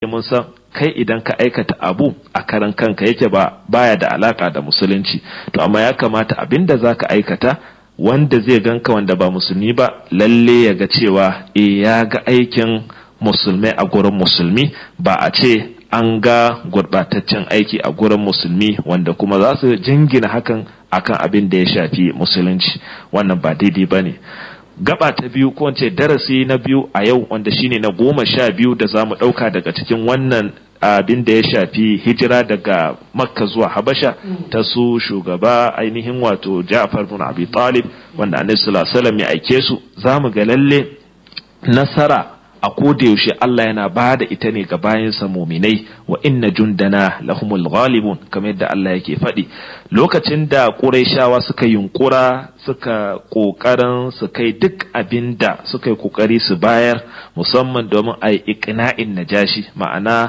mun san kai idan ka aikata abu a karan kanka yake ba baya da alaka da musulunci to amma ya kamata abin da zaka aikata wanda zai ganka wanda ba musulmi ba lalle ya ga cewa e ya ga aikin musulmai a gurin musulmi ba a ce an ga gurbataccen aiki a gurin musulmi wanda kuma za su jingina hakan akan abin da ya shafi musulunci wannan ba daidai ba ne gaba ta biyu ko ce darasi na biyu a yau wanda shine na goma sha biyu da za mu ɗauka daga cikin wannan abin da ya shafi hijira daga makka zuwa habasha ta su shugaba ainihin wato ja'far bin abi talib wanda annabi sallallahu alaihi wasallam ya aike su za mu ga lalle nasara a koda yaushe Allah yana ba da ita ne ga bayansa muminai wa inna jundana lahumul ghalibun kamar yadda Allah yake faɗi lokacin da Qurayshawa suka yunkura suka kokarin su kai duk abin da suka yi kokari su bayar musamman domin a yi iqna'in najashi ma'ana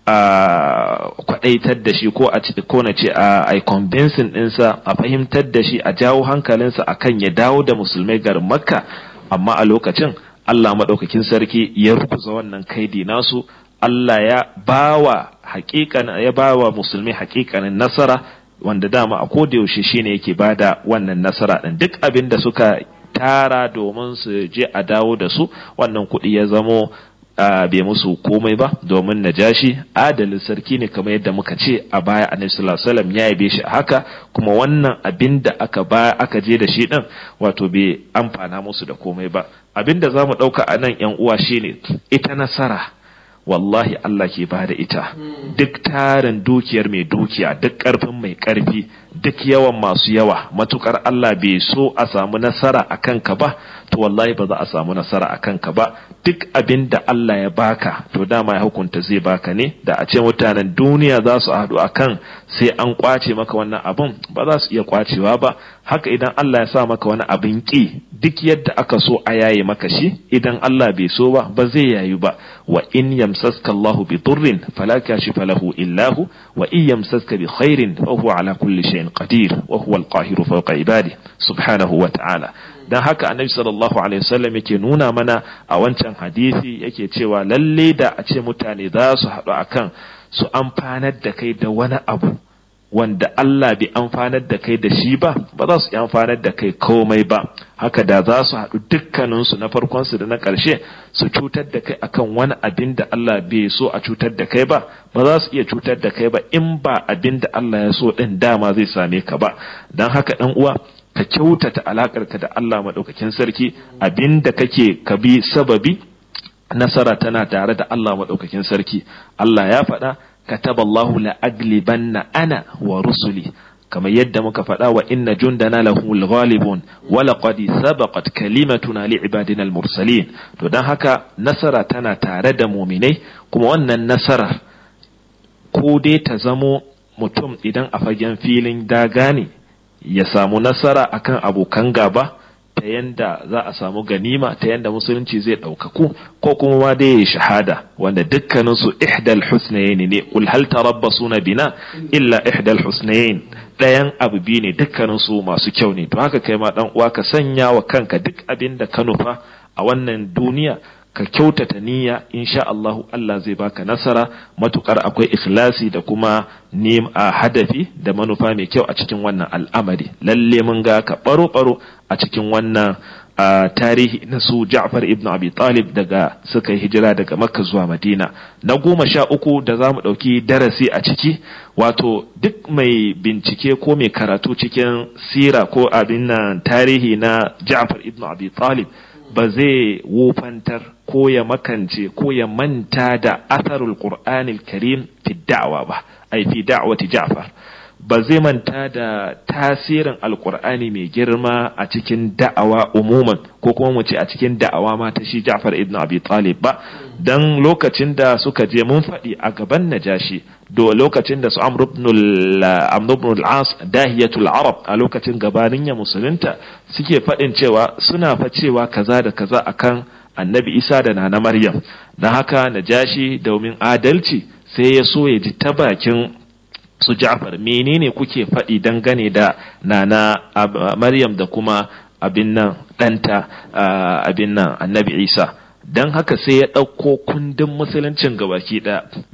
a kwadaitar da shi ko a ko na ce a ai convincing ɗinsa a fahimtar da shi a jawo hankalinsa akan ya dawo da musulmai garin makka amma a lokacin Allah maɗaukakin sarki ya rukuza wannan kaidi nasu Allah ya bawa haƙiƙan ya bawa musulmi haƙiƙanin nasara wanda dama a koda yaushe shine yake bada wannan nasara din duk abin da suka tara domin su je a dawo da su wannan kuɗi ya zamo bai musu komai ba domin najashi adalin sarki ne kamar yadda muka ce a baya annabi sallallahu alaihi wasallam ya yabe shi haka kuma wannan abin da aka ba aka je da shi din wato bai amfana musu da komai ba abin da zamu dauka a nan yan uwa shine ita nasara wallahi Allah ke ba da ita duk tarin dukiyar mai dukiya duk karfin mai karfi duk yawan masu yawa matukar Allah bai so a samu nasara a kanka ba to wallahi ba za a samu nasara a kanka ba duk abin da Allah ya baka to dama ya hukunta zai baka ne da a ce mutanen duniya za su haɗu a kan sai an kwace maka wannan abin ba za su iya kwacewa ba haka idan Allah ya sa maka wani abin ki duk yadda aka so a yaye maka shi idan Allah bai so ba ba zai yayu ba wa in yamsaska Allahu bi durrin fala kashifa lahu illa hu wa in yamsaska bi khairin fa huwa ala kulli shay'in qadir wa huwa al-qahiru fawqa ibadihi subhanahu wa ta'ala dan haka annabi sallallahu alaihi wasallam yake nuna mana a wancan hadisi yake cewa lalle da a ce mutane za su haɗu akan su amfanar da kai da wani abu wanda Allah bai amfanar da kai da shi ba ba za su yi amfanar da kai komai ba haka da za su haɗu dukkaninsu na farkonsu da na ƙarshe su cutar da kai akan wani abin da Allah bai so a cutar da kai ba ba za su iya cutar da kai ba in ba abin da Allah ya so ɗin dama zai same ka ba don haka ɗan uwa ka kyautata alaƙarka da Allah maɗaukakin sarki abin da kake ka bi sababi nasara tana tare da Allah maɗaukakin sarki Allah ya faɗa كتب الله لأغلبن أنا ورسلي كما يد مكفأ وإن جندنا لهم الغالبون ولقد سبقت كلمتنا لعبادنا المرسلين to dan haka nasara tana tare da muminai kuma wannan nasarar ko dai ta zamo mutum idan a fagen filin daga ne ya samu nasara akan abokan gaba ta yanda za a samu ganima ta yanda musulunci zai ɗaukaku ko kuma ma dai ya shahada wanda dukkanin su ihdal husnayn ne qul hal tarabbasuna bina illa ihdal husnayn ɗayan abu biyu ne dukkanin su masu kyau ne to haka kai ma dan uwa ka sanya wa kanka duk abin da ka nufa a wannan duniya ka kyautata niyya insha Allahu Allah zai baka nasara matukar akwai ikhlasi da kuma nim a hadafi da manufa mai kyau a cikin wannan al'amari lalle mun ga ka baro baro a cikin wannan tarihi na su Ja'far ibn Abi Talib daga suka yi hijira daga Makka zuwa Madina na goma sha uku da za mu ɗauki darasi a ciki wato duk mai bincike ko mai karatu cikin sira ko abin nan tarihi na Ja'far ibn Abi Talib ba zai wofantar ko ya makance ko ya manta da atharul qur'anil karim fi da'wa ba ai fi da'wati ja'far ba zai manta da tasirin alkur'ani mai girma a cikin da'awa umuman ko kuma mu ce a cikin da'awa ma ta shi Ja'far ibn Abi Talib ba dan lokacin da suka je mun faɗi a gaban Najashi do lokacin da su Amr ibn al-As dahiyatul Arab a lokacin gabanin ya musulunta suke faɗin cewa suna fa cewa kaza da kaza akan Annabi Isa da Nana Maryam dan haka Najashi domin adalci sai ya so ya ji ta bakin su Ja'far menene kuke faɗi dangane da nana Maryam da kuma abin nan ɗanta abin nan annabi Isa don haka sai ya ɗauko kundin musuluncin gabaki ɗaya